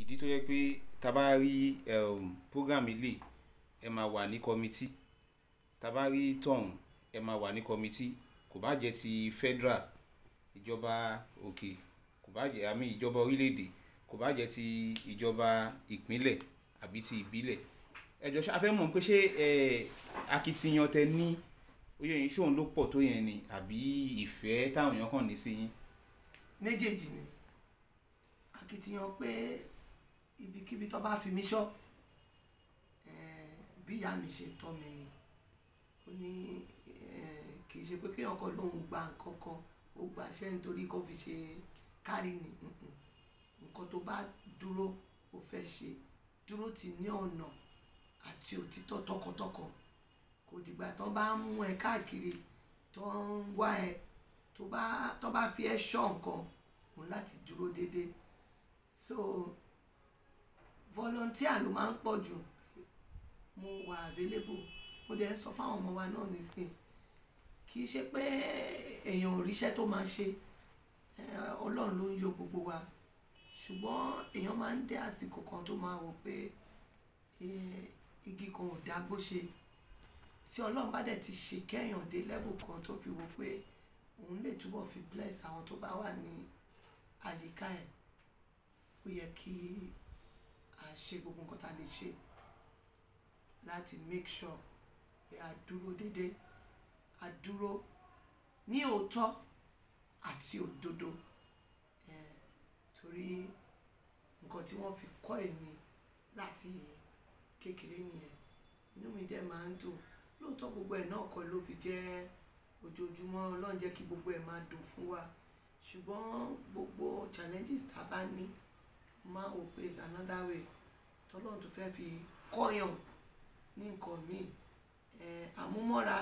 ìdí tó yẹ pé tá a bá rí um, program ilé ẹ máa wà ní kọmitì tá a bá rí tọ̀hún ẹ máa wà ní kọmitì kò bá jẹ́ ti federal ìjọba òkè kò bá jẹ́ àmì ìjọba orílẹ̀-èdè kò bá jẹ́ ti ìjọba ìpínlẹ̀ àbí ti ìbílẹ̀ ẹ jọ ṣe a fẹ́ mọ̀ pé ṣé ẹ akitiyan tẹ ní oyè yín ṣóun ló pọ̀ tó yẹn ni àbí ìfẹ́ táwọn èèyàn kàn ní sí yín. méjèèjì ni akitiyan pé ibikíbi tó bá fi mí ṣọ́ eh, bí ìyá mi ṣe tọ́ mi ni ó ní eh, kì í ṣe pé kéèyàn kan lóun gba nǹkan kan ó gbàṣẹ́ nítorí kó fi ṣe kárí ni mm-mm. nǹkan tó bá dúró ó fẹ́ ṣe dúró tì ní ọ̀nà àti òtítọ́ tọkàntọkàn kò dìgbà tó bá ń mú ẹ káàkiri tó ń wá ẹ tó bá tó bá fi ẹ ṣọ́ nǹkan òun láti dúró déédéé so volunteer ló máa ń pọ̀ jù mo wà available mo dẹ̀ ń sọ fáwọn ọmọ wa náà nísìn kì í ṣe pé èèyàn ò ríṣẹ́ tó máa ṣe eh, ọlọ́run ló ń yọ gbogbo wa ṣùgbọ́n èèyàn máa ń dé àsìkò kan tó máa wò pé eh, igi kan ò dágbó ṣe tí ọlọ́run bá dẹ̀ ti ṣe kẹ́yàn dé level kan tó fi wò pé òun lè túbọ̀ fi bless àwọn tó bá wà ní àyíká ẹ̀ ó yẹ kí a ṣe gbogbo nǹkan tá a lè ṣe láti make sure pé a dúró déédéé a dúró ní òótọ́ àti òdodo eh, torí nǹkan tí wọ́n fi kọ́ èmi láti kékeré nìyẹn inú mi dẹ̀ máa ń dùn lóòótọ́ gbogbo ẹ̀ náà kọ́ ló fi jẹ́ ojoojúmọ́ ọlọ́run jẹ́ kí gbogbo ẹ̀ máa dùn fún wa ṣùgbọ́n gbogbo challenges tá a bá ní máa wò pé it's another way tọ́lọ́run tó fẹ́ fi kọ́yàn ní nǹkan míì eh, àmúmọ́ra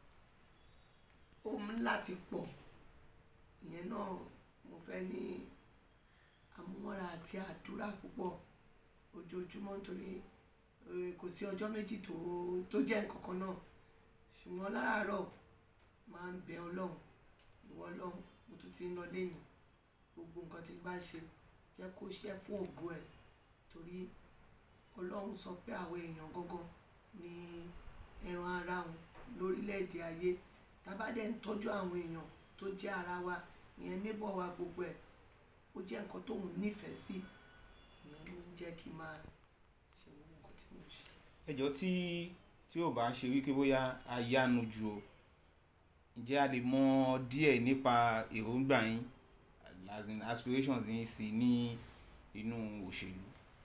ó mú láti pọ̀ ìyẹn náà mo fẹ́ ní àmúmọ́ra àti àdúrà púpọ̀ ojoojúmọ́ nítorí eh, kò sí ọjọ́ méjì tó tó jẹ́ nǹkan kan náà ṣùgbọ́n láràárọ̀ máa ń bẹ ọlọ́run ìwọ ọlọ́run mo tún ti ń lọ lẹ́nu gbogbo nǹkan tí bá ń ṣe jẹ́ kó ṣe fún ògo ẹ̀ torí ọlọ́run sọ pé àwọn èèyàn gangan ní ẹran ara wọn lórílẹ̀‐èdè ayé tábà dẹ̀ ń tọ́jú àwọn èèyàn tó jẹ́ ara wa ìyẹn níbọ̀ wa gbogbo ẹ̀ ó jẹ́ nǹkan tóun nífẹ̀ẹ́ sí ìyẹn ló ń jẹ́ kí n máa ṣe gbogbo nǹkan tí mo ṣe. ẹjọ́ tí tí ò bá ṣe wípé bóyá a yánu jù o ǹjẹ́ a lè mọ díẹ̀ nípa èròǹgbà yín as in aspirations yín sí ní inú òṣèlú.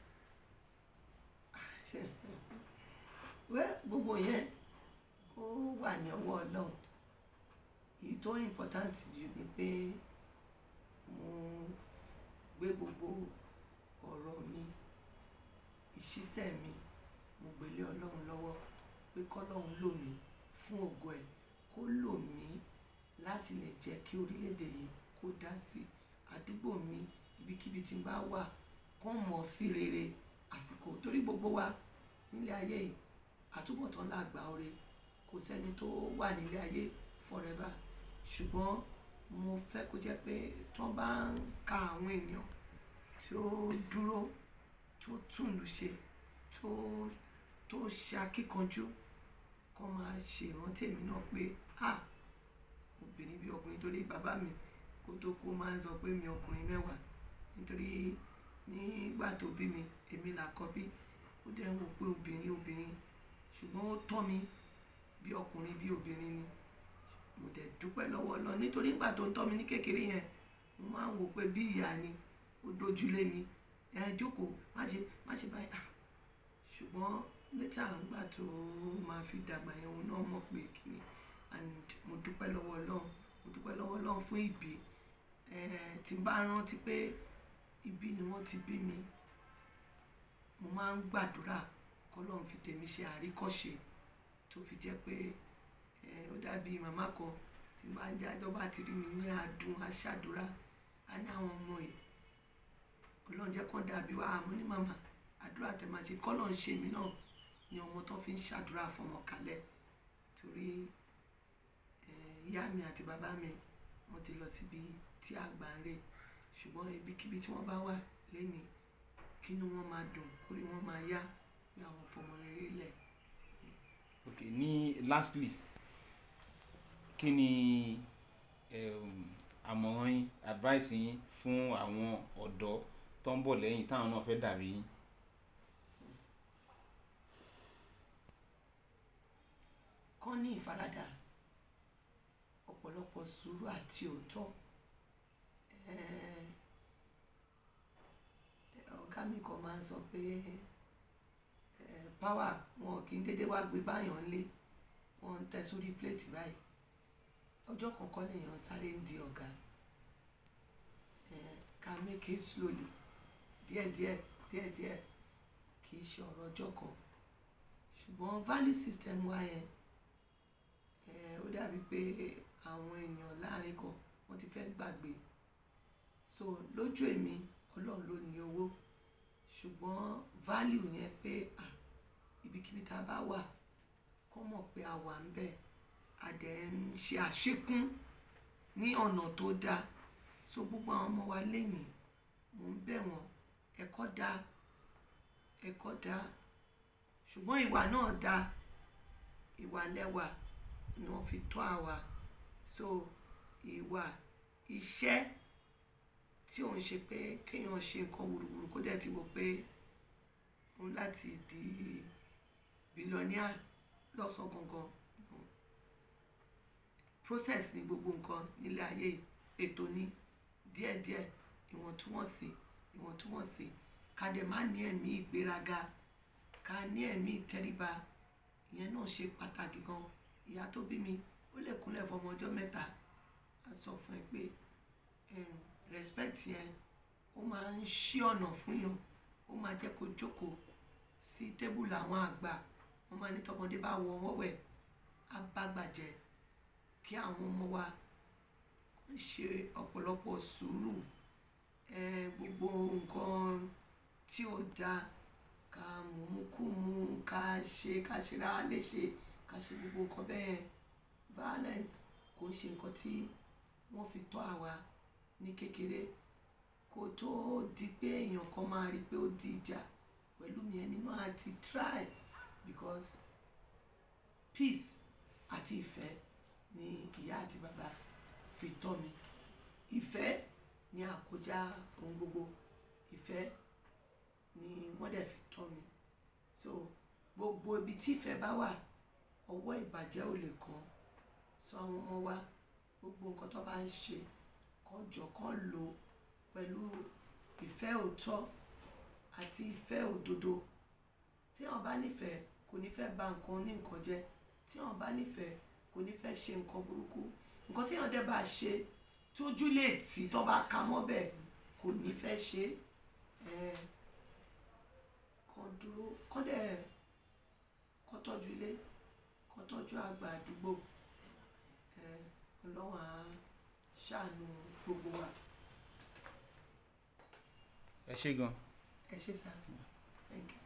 wẹ́ gbogbo yẹn ó wà ní ọwọ́ ọlọ́run èyí tó important jù ni pé mo gbé gbogbo ọ̀rọ̀ mi ìṣiṣẹ́ mi mo gbélé ọlọ́run lọ́wọ́ pé kọ́lọ́run lò mí fún ògo ẹ̀ kó lò mí láti lè jẹ́ kí orílẹ̀-èdè yìí kó dá sí àdúgbò mi ibikíbi tí n bá wà kán mọ̀ sí rere àsìkò torí gbogbo wa nílé ayé yìí àtúbọ̀tán làgbà oore kò sẹ́ni tó wà nílé ayé forever ṣùgbọ́n mo fẹ́ kó jẹ́ pé tí wọ́n bá ń ka àwọn èèyàn tí ó dúró tó túnlù ṣe tó tó ṣe akíkanjú kó máa ṣe ìrántí èmi náà pé ah obìnrin bí ọkùnrin torí bàbá mi kó tó kú máa ń sọ pé mi ọkùnrin mẹ́wàá nítorí nígbà tó bí mi èmi làkọ́bí ó dẹ̀ ń wò pé obìnrin obìnrin ṣùgbọ́n ó tọ́ mi bí ọkùnrin bí obìnrin ni mo dẹ̀ dúpẹ́ lọ́wọ́ lọ nítorí ìgbà tó ń tọ́ mi ní kékeré yẹn mo máa ń wò pé bí ìyá ni ó dojúlé mi ẹ jókòó má ṣe má ṣe báyìí ah ṣùgbọ́n létà ńgbà tó máa fi dàgbà yẹn òun náà mọ̀ pé kìíní and mo dúpẹ́ lọ́wọ́ Ọlọ́run mo dúpẹ́ lọ́wọ́ Ọlọ́run fún ìbí tí n bá rántí pé ibi ni wọ́n ti bí mi mo máa ń gbàdúrà kọ́lọ́run fi tèmi ṣe àríkọ́ṣe tó fi jẹ́ pé ó dàbí màmá kan tí n bá ń jájọ́ bá ti rí mi ní adùn aṣàdúrà á ní àwọn ọmọ yìí ọlọ́run jẹ́ kán dàbí wa àmọ́ ní màmá àdúrà tẹ̀ máa ṣe kọ́lọ́run ṣe mí náà ni ọmọ tó fi ń ṣàdúrà fọmọ kalẹ̀ torí ìyá mi àti bàbá mi wọ́n ti lọ síbi tí àgbà ń rè ṣùgbọ́n ibikíbi tí wọ́n bá wà lẹ́ni kí kínú wọn máa dùn kórí wọn máa yá bí àwọn fọmọ rere lẹ̀. ok ní lastly kí ni um, àmọ̀ràn yín advice yín fún àwọn ọ̀dọ́ tó ń bọ̀ lẹ́yìn táwọn náà fẹ́ dàbí yín. kán ní ìfaradà ọ̀pọ̀lọpọ̀ sùúrù àti òótọ́ Eh, ọ̀gá mi kan máa ń sọ pé eh, power wọn kì í dédé wá gbé báyọ̀ ńlé wọn ń tẹ sórí pléètì báyìí ọjọ́ kọ̀ọ̀kan lèèyàn sáré ń di ọ̀gá Eh, ká make it slowly díẹ̀díẹ̀ díẹ̀díẹ̀ kì í ṣe ọ̀rọ̀ ọjọ́ kan ṣùgbọ́n value system wa yẹn eh, ó dàbí pé àwọn èèyàn láàrin kan wọ́n ti fẹ́ gbàgbé so lójú èmi ọlọ́run ló ní owó ṣùgbọ́n value yẹn pé ah, ibikíbi tá a bá wà kọ́ mọ̀ pé a wà ń bẹ̀ a dẹ̀ ń ṣe àṣekún ní ọ̀nà tó dáa so gbogbo àwọn ọmọ wa lénìí mò ń bẹ̀ wọ́n ẹ̀kọ́ dáa ẹ̀kọ́ dáa ṣùgbọ́n ìwà náà dáa ìwà lẹ́wà ni wọ́n fi tọ́ àwa so ìwà iṣẹ́ tí òun ṣe pé kéèyàn ṣe nǹkan wùrùwùrù kó dẹ̀ ti wò pé òun láti di bílíọ̀nìà lọ́sàn-án gangan no. process ni gbogbo nǹkan nílé ayé ètò ní díẹ̀díẹ̀ ìwọ̀ntúnwọ̀nsì ìwọ̀ntúnwọ̀nsì ká dẹ̀ má ní ẹ̀mí ìgbéraga ká ní ẹ̀mí ìtẹríba ìyẹn náà ṣe pàtàkì gan ìyá tó bí mi ó lè kúnlẹ̀ fọmọ ọjọ́ mẹ́ta á sọ fún ẹ pé um, respect yẹn ó máa ń ṣí ọ̀nà fún yàn ó máa jẹ́ kó jókòó sí tébùlù àwọn àgbà wọ́n máa ní tọmọdé bá wọ wọ́wẹ̀ á bá gbàjẹ́ kí àwọn ọmọ wa ṣe ọ̀pọ̀lọpọ̀ sùúrù eh, gbogbo nǹkan tí ó dáa ká mú kú mú ká ṣe ká ṣe ra léṣe ká ṣe gbogbo nǹkan bẹ́ẹ̀ violence kò ń ṣe nǹkan tí wọ́n fi tọ́ àwa ní kékeré kó tó di pé èèyàn kan máa rí i pé ó di ìjà pẹ̀lú mi ẹni náà àti try because peace àti ìfẹ́ ni ìyá àti bàbá fi tọ́ mi ìfẹ́ ni àkójá ohun gbogbo ìfẹ́ ni wọ́n dẹ̀ fi tọ́ mi so gbogbo ibi tí ìfẹ́ bá wà ọwọ́ ìbàjẹ́ ò lè kàn so àwọn ọmọ wa gbogbo nǹkan tó bá ń ṣe kán jọ kán lò pẹ̀lú ìfẹ́ òótọ́ àti ìfẹ́ òdodo tí wọ́n bá nífẹ̀ẹ́ kò ní fẹ́ bà nǹkan ní nǹkan jẹ́ tí wọ́n bá nífẹ̀ẹ́ kò ní fẹ́ ṣe nǹkan burúkú nǹkan tí wọ́n dẹ̀ bá ṣe tójú lè tì tó bá ka mọ́ bẹ́ẹ̀ kò ní fẹ́ ṣe é kán dúró kán dẹ̀ kán tọ́jú ilé kán tọ́jú àgbà àdúgbò eh, ọlọ́run á ṣàánú gbogbo wa ẹ ṣé gan. ẹ ṣé sá thank you.